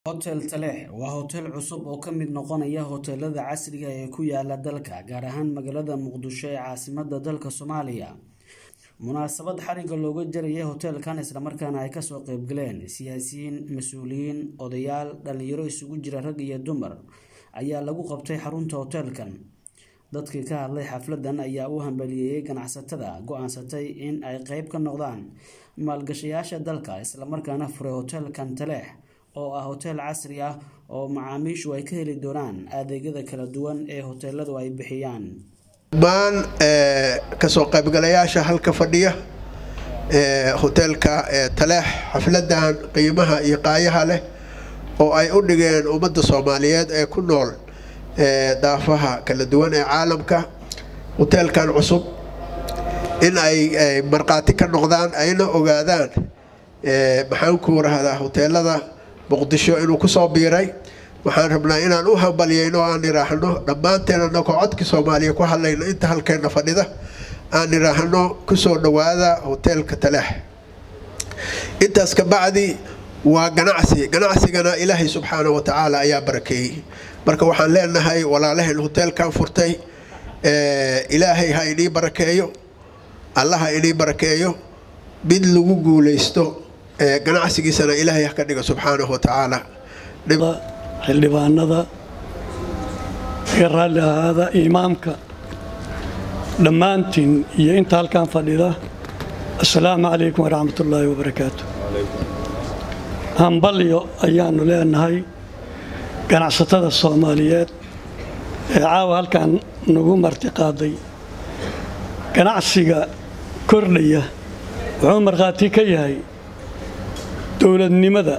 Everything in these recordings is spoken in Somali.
Hotel Taleex waa hotel cusub oo ka mid noqonaya hoteelada casriga ah ee ku yaala dalka, gaar ahaan magaalada Muqdisho ee caasimadda dalka Soomaaliya. Munaasabad xariga looga jarayay hoteelkan isla markaana ay kasoo qayb galeen siyaasiyiin, mas'uuliyiin, odayaal, dhalinyaro isugu jira rag iyo dumar ayaa lagu qabtay xarunta hoteelkan. Dadkii ka hadlay xafladan ayaa u hambalyeeyay ganacsatada go'aansatay in ay qayb ka noqdaan maalgashadayaasha dalka isla markaana furay hoteelkan Taleex oo ah hotel casri ah oo macaamiishu ay ka heli doonaan adeegyada kala duwan ee hoteeladu ay bixiyaan. dhammaan kasoo qaybgalayaasha halka fadhiya hoteelka taleex xafladan qiimaha iyo qaayaha leh oo ay u dhigeen ummadda soomaaliyeed ee ku nool daafaha kala duwan ee caalamka hoteelkan cusub in ay markhaati ka noqdaan ayna ogaadaan maxaan ku rahdaa hoteelada muqdisho inuu kusoo biiray waxaan rabnaa inaan u hambalyayno o aan iraahno dhammaanteen anagoo codkii soomaaliya ku hadlayna inta halkeena fadhida aan iraahno kusoo dhawaada hoteelka taleex intaas ka bacdi waa ganacsi ganacsigana ilaahay subxaana wa tacaala ayaa barakeeyey marka waxaan leenahay walaalaheen hoteelkan furtay ilaahay ha inii barakeeyo allaha inii barakeeyo mid lagu guulaysto ganacsigiisana ilaahay ha ka dhigo subxaanahu wa tacaala xildhibaanada iga raalli ahaada imaamka dhammaantiin iyo inta halkan fadhida assalaamu calaykum waraxmatullaahi wabarakaatu hambalyo ayaannu leenahay ganacsatada soomaaliyeed ee caawa halkan nagu marti qaaday ganacsiga kordhaya wuxuu markhaati ka yahay dowladnimada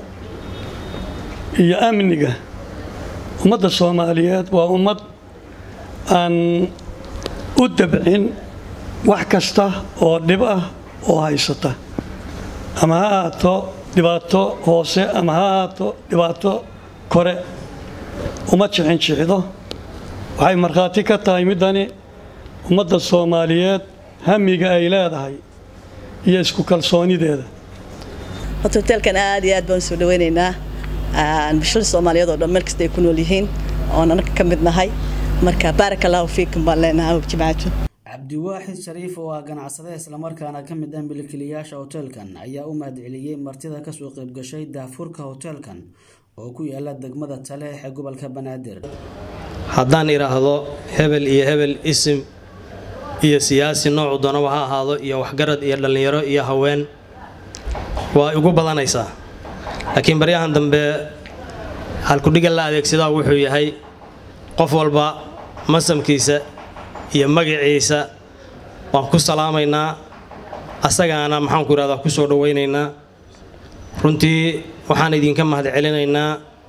iyo amniga ummadda soomaaliyeed waa ummad aan u dabcin wax kasta oo dhib ah oo haysata ama ha ahaato dhibaato hoose ama ha ahaato dhibaato kore uma jixin jixdo waxay markhaati ka tahay middani ummadda soomaaliyeed hamiga ay leedahay iyo isku kalsoonideeda horta hoteelkan aad iyo aad baan usoo dhawaynaynaa bulshada soomaaliyeed oo dhan meel kasta ay ku nool yihiin oon anaga ka mid nahay marka baaraka allahu fiikum baan leenahay jimaato cabdiwaaxid shariif oo ah ganacsade islamarkaana ka mid ah milkiilayaasha hoteelkan ayaa u mahadceliyey martida kasoo qaybgashay daafurka hoteelkan oo ku yaala degmada taleex ee gobolka banaadir haddaan idhaahdo hebel iyo hebel isim iyo siyaasi noocu doonaba ha ahaado iyo waxgarad iyo dhallinyaro iyo haween waa igu badanaysaa laakiin baryahan dambe halkudhiga la adeegsadaa wuxuu yahay qof walba masamkiisa iyo magaciisa waan ku salaamaynaa asagaana maxaanku idhahdaa ku soo dhowaynaynaa runtii waxaan idinka mahad celinaynaa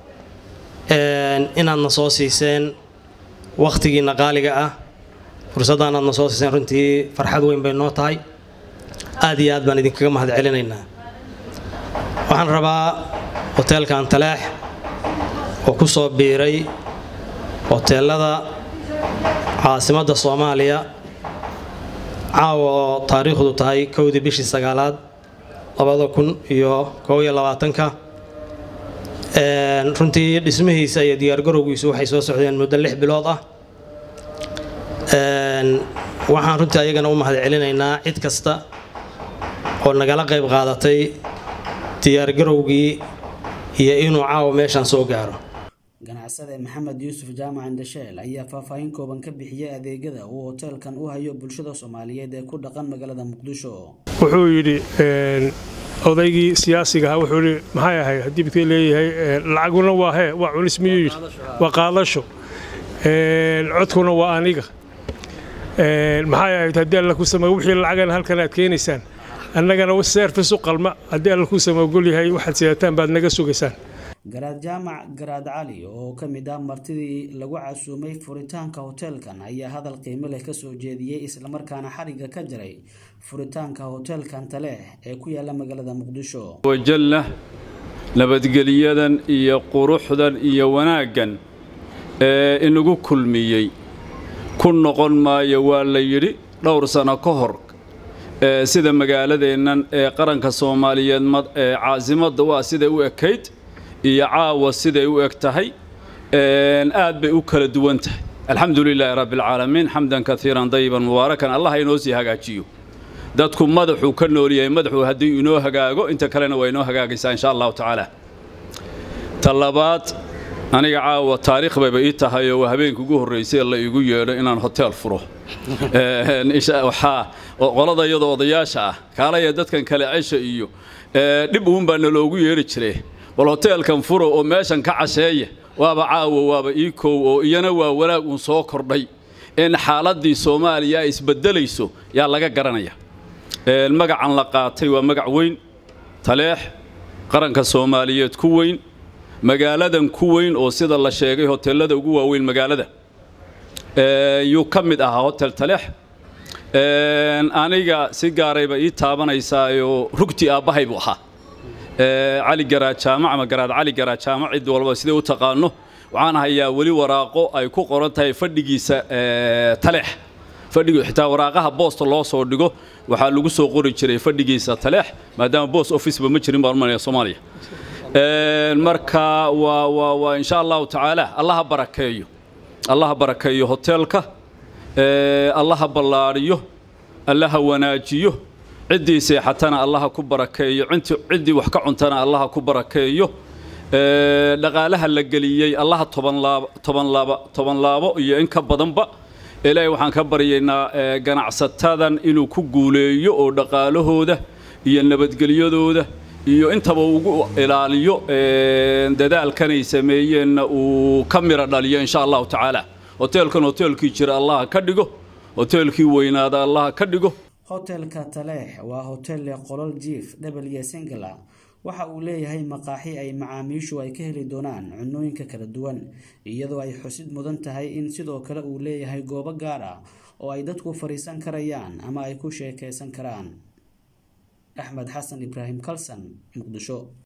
inaadna soo siiseen wakhtigiinna qaaliga ah fursaddaanaadna soo siiseen runtii farxad weyn bay noo tahay aad iyo aad baan idinkaga mahad celinaynaa waxaan rabaa hoteelkan taleex oo ku soo biiray hoteelada caasimadda soomaaliya caawa oo taariikhdu tahay kowdii bishii sagaalaad labada kun iyo koob iyo labaatanka runtii dhismihiisa iyo diyaargarowgiisu waxay soo socdeen muddo lix bilood ah waxaan runtii ayagana u mahad celinaynaa cid kasta oo nagala qayb qaadatay diyaargarowgii iyo inuu caawa meeshaan soo gaaro ganacsade maxamed yuusuf jaamac indhasheel ayaa faahfaahin kooban ka bixiyey adeegyada uu hoteelkan u hayo bulshada soomaaliyeed ee ku dhaqan magaalada muqdisho wuxuu yidhi odaygii siyaasiga ahaa wuxuu yidhi maxay ahay haddii midkay leeyahay lacaguna waa hee waa cunis miyuu yidhi waa qaadasho codkuna waa aniga maxay ahayd haddii alla ku sameeyo wixii lacagana halkan aad keenaysaan annagana seerfis u qalma haddii alla ku sameogol yahay waxaad sidataan baad naga sugaysaan garaad jaamac garaad cali oo ka mid ah martidii lagu casuumay furitaanka hoteelkan ayaa hadal qiimo leh kasoo jeediyey islamarkaana xariga ka jaray furitaanka hoteelkan taleex ee ku yaala magaalada muqdisho wajalla nabadgelyadan iyo quruxdan iyo wanaaggan ee inagu kulmiyey ku noqon maayo waa la yidhi dhowr sano ka hor sida magaaladeennan ee qaranka soomaaliyeed ee caasimadda waa siday u ekayd iyo caawa siday u eg tahay aad bay u kala duwan tahay alxamdu lilaahi rabbi alcaalamiin xamdan kaiiran dayiban mubaarakan allah inoo sii hagaajiyo dadku madaxuu ka nool yahay madaxuu haddii inoo hagaago inta kalena waa inoo hagaagaysaa insha allahu tacaala ta labaad aniga caawa taariikh bayba ii tahay oo habeenka ugu horraysay la igu yeedho inaan hoteel furo waxaa qolada iyadoo odayaasha ah kaalaya dadkan kale cesha iyo dhib uunbaa naloogu yeedhi jire bal hoteelkan furo oo meeshan ka casheeya waaba caawa waaba ii koow oo iyana waa wanaag uun soo kordhay in xaaladdii soomaaliya ay isbeddelayso yaa laga garanaya magacan la qaatay waa magac weyn taleex qaranka soomaaliyeed ku weyn magaaladan ku weyn oo sida la sheegay hoteelada ugu waaweyn magaalada yuu ka mid ahaa hotel taleex aniga si gaarayba ii taabanaysaayo rugti aabbahay buu ahaa cali garaad jaamac ama garaad cali garaad jaamac cid walba sidee u taqaano waxaan hayaa weli waraaqo ay ku qoran tahay fadhigiisa taleex fadhigi xitaa waraaqaha boosta loo soo dhigo waxaa lagu soo qori jiray fadhigiisa taleex maadaama bost officeba ma jirin baan umalaya soomaaliya marka waa waa waa insha allahu tacaala allaha barakeeyo allaha barakeeyo hoteelka allaha ballaadhiyo allaha wanaajiyo ciddii seexatana allaha ku barakeeyo ciddii wax ka cuntana allaha ku barakeeyo dhaqaalaha la geliyey allaha toban laabo iyo in ka badanba ilaahay waxaan ka baryaynaa ganacsatadan inuu ku guuleeyo oo dhaqaalahooda iyo nabadgelyadooda iyo intaba ugu ilaaliyo dadaalkanay sameeyeenna uu ka mira dhaliyo insha allahu tacaala hoteelkan hoteelkii jira allaha ka dhigo hoteelkii weynaada allaha ka dhigo hotelka taleex waa hotel leh qolol jiif dhebel iyo singla waxa uu leeyahay maqaaxi ay macaamiishu ay ka heli doonaan cunooyinka kala duwan iyadoo ay xusid mudan tahay in sidoo kale uu leeyahay goobo gaar ah oo ay dadku fadhiisan karayaan ama ay ku sheekaysan karaan axmed xasan ibraahim kalsan muqdisho